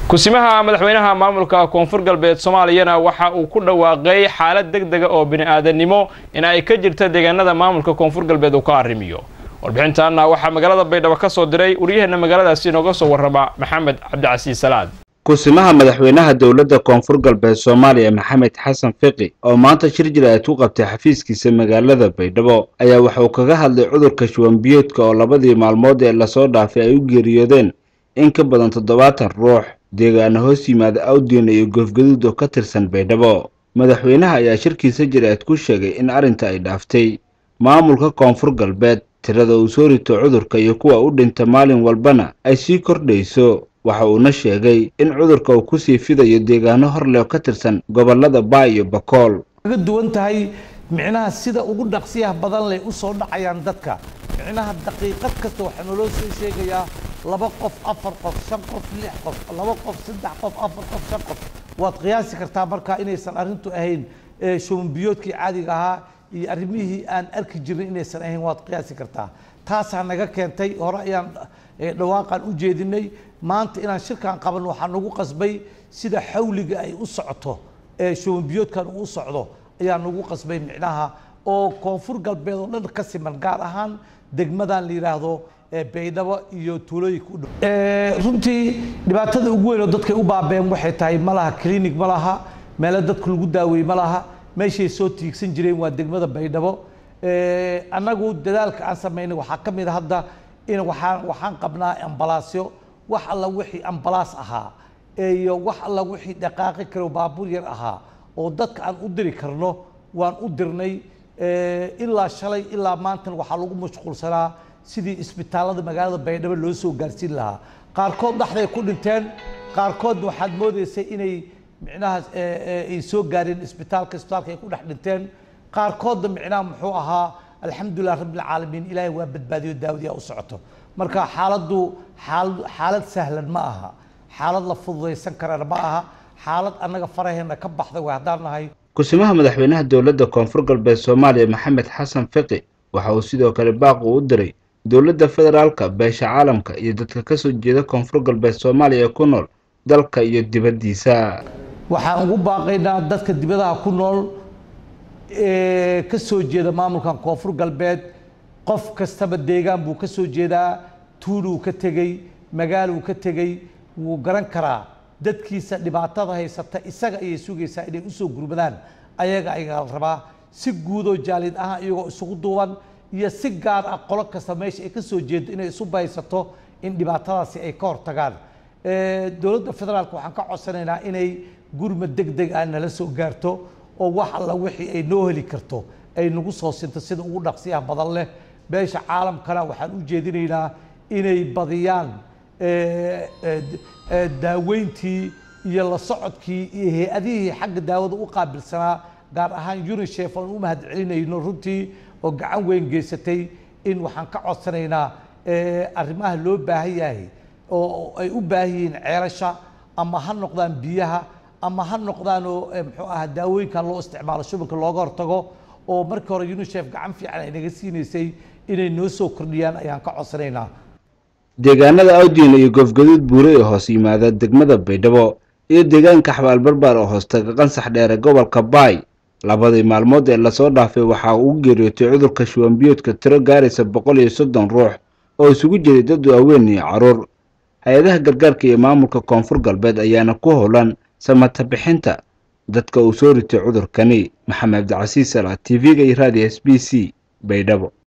kusimaha madaxweynaha maamulka koonfur galbeed soomaaliyana waxa uu ku dhawaaqay xaalad deg dega oo bini-aadannimo in ay ka jirta deegaanada maamulka koonfur galbeed uu ka arrimiyo warbixintaana waxaa magaalada baydhabo ka soo diray waryaheena magaaladaasi inooga soo warrama maxamed cabdicasiis salaad kusimaha madaxweynaha dowladda koonfur galbeed soomaaliya maxamed xasan fiqi oo maanta shir jira-aad ku qabtay xafiiskiisa magaalada baydhabo ayaa waxauu kaga hadlay cudurka shuwanbiyoodka oo labadii maalmood ee lasoo dhaafay ay u geeriyoodeen in ka badan toddobaatan ruux deegaana hoos yimaada awdiina iyo goofgaduud oo ka tirsan baydhabo madaxweynaha ayaa shirkiisa jira-aad ku sheegay in arrinta ay dhaaftay maamulka koonfur galbeed tirada uu soo rito cudurka iyo kuwa u dhinta maalin walbana ay sii kordhayso waxa uuna sheegay in cudurka uu kusii fidayo deegaano hor leh oo ka tirsan gobollada baa iyo bakool kaga duwan tahay micnaha sida ugu dhaqsiyaha badan leh u soo dhacayaan dadka micnaha daqiiqad kasta waxaa naloo soo sheegayaa laba qof afar qof shan qof lix qof laba qof saddex qof afar qof shan qof waad qiyaasi kartaa markaa inaysan arrintu ahayn shubanbiyoodkii caadiga ahaa iyo arrimihii aan arki jirnay inaysan ahayn waad qiyaasi kartaa taasaa naga keentay hore ayaan dhawaaqan u jeedinay maanta inaan shirkan qaban waxaa nagu qasbay sida xawliga ay u socoto ee shubanbiyoodkan uu u socdo ayaa nagu qasbay micnaha oo koonfur galbeed oo dhan ka siman gaar ahaan degmadan la yidhaahdo baydhabo iyo tuulooyinka u dhow runtii dhibaatada ugu weyn oo dadkay u baabeen waxay tahay ma laha clinic ma laha meelo dadku lagu daaweeye ma laha meeshay soo tiigsan jireen waa degmada baydhabo annagu dadaalka aan samaynay waxaa ka mid a hadda in waxaan waxaan qabnaa ambalaasyo wax alla wixii ambalaas ahaa iyo wax alla wixii dhaqaaqi karo baabuur yar ahaa oo dadka aan u diri karno waan u dirnay ilaa shalay ilaa maantan waxaa lagu mashquulsanaa sidii isbitaallada magaalada baydhabo loo soo gaarsiin lahaa qaarkood dhexday ku dhinteen qaarkoodna waxaad moodaysay inay micnaha ay soo gaareen isbitaalka isbitaalka ay ku dhex dhinteen qaarkoodna micnaha muxuu ahaa alxamdulilah rabbilcaalamiin ilaahay waa badbaadiyo daawadiyaa u socoto marka xaaladdu xaalad xaalad sahlan ma aha xaalad la fududaysan karana ma aha xaalad annaga faraheena ka baxday way haddaan nahay kusimaha madaxweynaha dowladda koonfur galbeed soomaaliya maxamed xasan fiqi waxa uu sidoo kale baaqu u diray dowladda federaalka beesha caalamka iyo dadka ka soo jeeda koonfur galbeed soomaaliya ee ku nool dalka iyo dibaddiisa waxaan ugu baaqaynaa dadka dibadaha ku nool ee ka soo jeeda maamulkan koonfur galbeed qof kastaba deegaan buu ka soo jeedaa tuuluu ka tegey magaaluu ka tegey wuu garan karaa dadkiisa dhibaatada haysata isaga ayay sugaysaa inay usoo gurmadaan ayaga ayaa la rabaa si guudoo jaalid ahaan iyagoo isugu duuban iyo si gaar ah qolo kasta meesha ay ka soo jeedo inay isu baysato in dhibaatadaasi ay ka hortagaan dowladda federaalka waxaan ka codsanaynaa inay gurmad deg deg ah nala soo gaarto oo wax alla wixii ay noo heli karto ay nagu soo sinto sida ugu dhaqsiyaha badan leh beesha caalamkana waxaan u jeedinaynaa inay badiyaan daaweyntii iyo la socodkii iyo hay-adihii xagga daawada u qaabilsanaa gaar ahaan unisef oon u mahad celinayno runtii oo gacan weyn geysatay in waxaan ka codsanaynaa arrimaha loo baahan yahay oo ay u baahan yihiin ceelasha ama ha noqdaan biyaha ama ha noqdaanoo muxuu aha daawooyinkan loo isticmaalo shubanka looga hortago oo markii hore unisef gacan fiican ay naga siinaysay inay noo soo kordhiyaan ayaan ka codsanaynaa deegaanada awdiina iyo goofgaduud buure ee hoos yimaada degmada baydhabo iyo deegaanka xabaal barbaar oo hoostaga qansax dheere gobolka baay labadii maalmood ee lasoo dhaafay waxaa uu geeriyootay cudurka shuwanbiyoodka tiro gaaraysa boqol iyo soddon ruux oo isugu jiray dad waaweyn iyo carruur hay-adaha gargaarka iyo maamulka koonfur galbeed ayaana ku howlan samata bixinta dadka uu soo ritay cudurkani maxamed cabdicasiis ala t v-ga iyo raadiyo s b c baydhabo